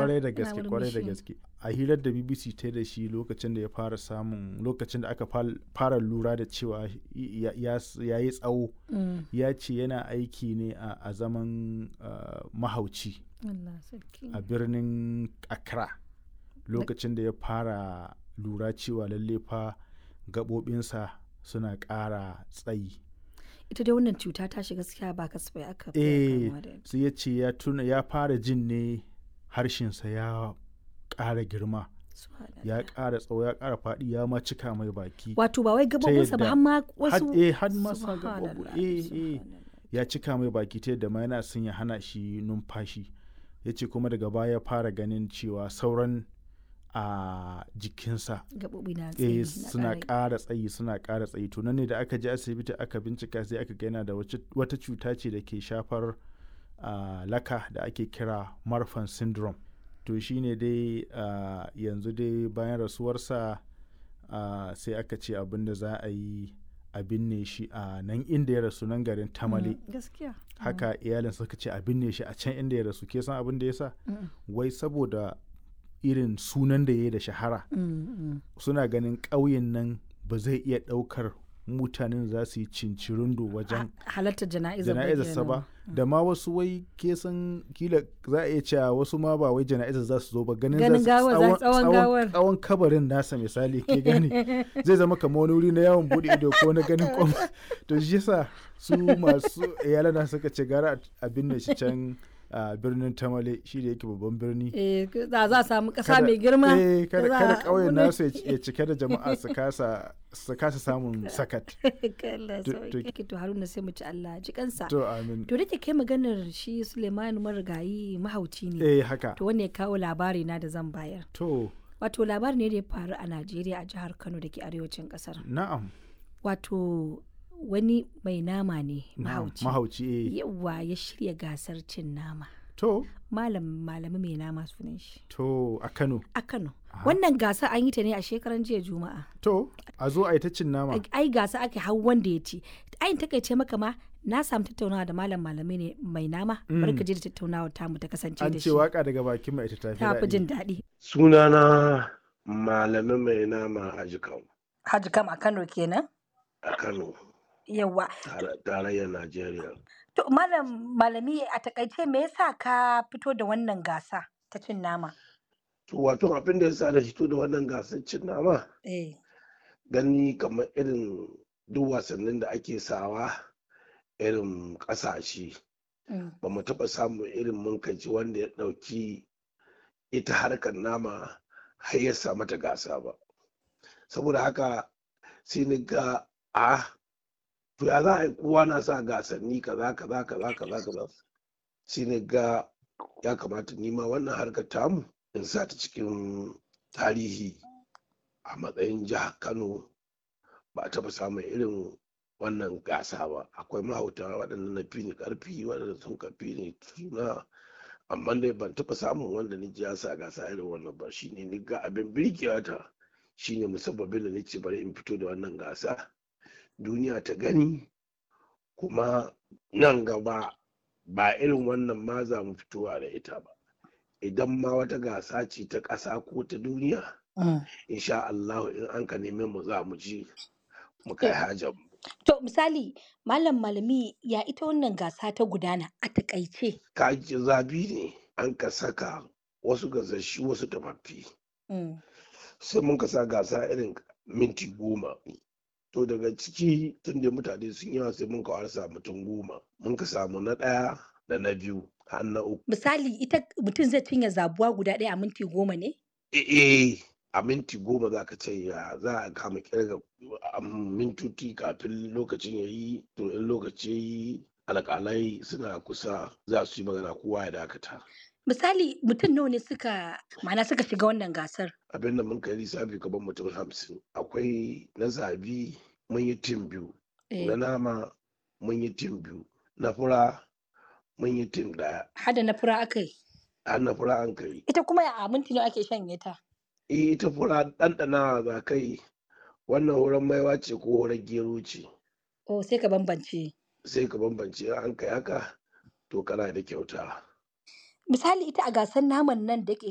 kwarai da yana gaske kwarai da murmushi. gaske a hirar da bbc ta yi da shi lokacin da ya fara samun lokacin da aka fal- fara lura da cewa ya ya- ya yi tsawo Mm. ya ce yana aiki ne a a zaman ah, mahauci Allah sarki. a birnin accra lokacin da ya fara lura cewa lalle fa gaɓoɓinsa suna ƙara tsayi Ita dai wannan cuta ta shiga gaskiya ba kasafai aka fi eh kamuwa da ita. sai ya ce ya tuna ya fara jin ne harshensa ya ƙara girma Subhanallah. ya ƙara tsawo ya ƙara faɗi ya ma cika mai baki Wato ba wai gabobinsa ba yadda- har ma Had- wasu. eh had ma sa Subhanallah, gaɓoɓi eh eh subhanallah. ya cika mai baki ta yadda ma yana son ya hana shi numfashi ya ce kuma daga baya ya fara ganin cewa sauran a jikinsa Gaɓoɓi na eh tsayi na suna ƙara- ƙara tsayi suna ƙara tsayi to nan ne da aka je asibiti aka bincika sai aka ga yana da wace- wata cuta ce da ke shafar ah, laka da ake kira marfan syndrome to shine dai ah, yanzu dai bayan rasuwarsa ah, sai aka ce abin da za a yi a binne shi a nan inda ya rasu nan garin tamale Mm, Gaskiya. haka iyalin suka ce a binne shi a can inda ya rasu ke san abin da ya sa Mm, wai saboda irin sunan da ya yi da shahara mm, mm. suna ganin ƙauyen nan ba zai iya ɗaukar mutanen za su yi cincirindo wajen Halartar jana'izar jana'izarsa ba da ma wasu wai ke san kila za a iya cewa wasu ma ba wai jana'izar za su zo ba ganin Ganin za su gawar, za- tsawon gawar. tsawon kabarin nasa misali ke gani zai zama kamar wani wuri na yawon bude ido ko na ganin kwam to shi yasa su masu iyalana suka ce gara a binne shi can a birnin tamale shi da yake babban birni Eh, za za a samu ƙasa kada- mai girma. eh, kada da za kada a- ƙauyen wani- nasu ya ci- ya cike da jama'a su kasa su kasa samun sakat Allah To- sauki. To Haruna sai mu ci Allah ji kansa. to amin To da ke kai maganar shi Suleiman marigayi mahauci ne. eh haka To wanda ya kawo labari na da zan bayar. to Wato labari ne da ya faru a Najeriya a jihar Kano da ke arewacin kasar. na'am Wato wani mai nama ne na'am, mahauci. mahauci eh Yawa ya shirya gasar cin nama. to Malam malami mai nama sunan shi. to a Kano A Kano. Wannan gasa an yi ta ne a shekaran jiya Juma'a. to a zo a yi ta cin nama ai gasa ake hau wanda ya ci ai takaice maka ma na samu tattaunawa da malam malami ne mai nama bari ka je da tattaunawa tamu ta kasance an da ce shi waka daga bakin mai ita tafi ta fi daɗi jin daɗi sunana malamin mai nama a jikan Haji kam a Kano kenan a kano yawa tare- tarayyar najeriya to malam malami a takaice me yasa ka fito da wannan gasa ta cin nama to wato abin da ya sa da fito da wannan gasar cin nama eh gani kamar irin duk wasannin da ake sawa irin ƙasashe mm, ba mu taɓa samun irin munkaci wanda ya ɗauki ita harkar nama har ya sa mata gasa ba saboda haka sai ni ga a to ya za a yi kowa na sa gasanni kaza kaza kaza kaza kaza sai ni ga ya kamata ni ma wannan harkar tamu in sa ta cikin tarihi a matsayin jihar kano ba a taɓa samun irin wannan gasa ba akwai mahauta waɗanda na fi ni ƙarfi waɗanda sun kafi ni suna amma dai ban taɓa samun wanda ni ji ya sa gasa irin wannan ba shine ni ga abin birgewa ta shine musabbabin da nace bari in fito da wannan gasa duniya ta gani kuma nan gaba ba irin wannan ma za mu fitowa da ita ba idan ma wata gasa ce ta ƙasa ko ta duniya mm. insha Allah in an ka neme mu za mu ji mu kai hajar mu to misali malam malami ya ita wannan gasa ta gudana a takaice kaji zabi ne an ka saka wasu gasashi wasu tafaffi mm. sai mun ka sa gasa irin minti goma to daga ciki tun da mutane sun yawa sai mun ka warsa mutum goma mun ka samu na ɗaya da na biyu har na uku misali ita mutum zai cinye zabuwa guda ɗaya a minti goma ne eh a minti goma za ka ce ya za a kama kirga a mintuti kafin lokacin ya yi to in lokaci ya yi alƙalai suna kusa za su yi magana kowa ya dakata misali mutum nawa ne suka ma'ana suka shiga wannan gasar abin da mun kai lissafi gaban mutum hamsin akwai na zabi mun yi tim biyu eh, na nama mun yi tim biyu na fura mun yi tim daya hada na fura aka yi har na fura an kai ita kuma a minti nawa ake shanye ta Eh, ita fura ɗanɗana za kai wannan horon maiwa ce ko horon gero ce oh sai ka bambance sai ka bambance in an kai haka to kana da kyauta misali ita a gasar naman nan da ke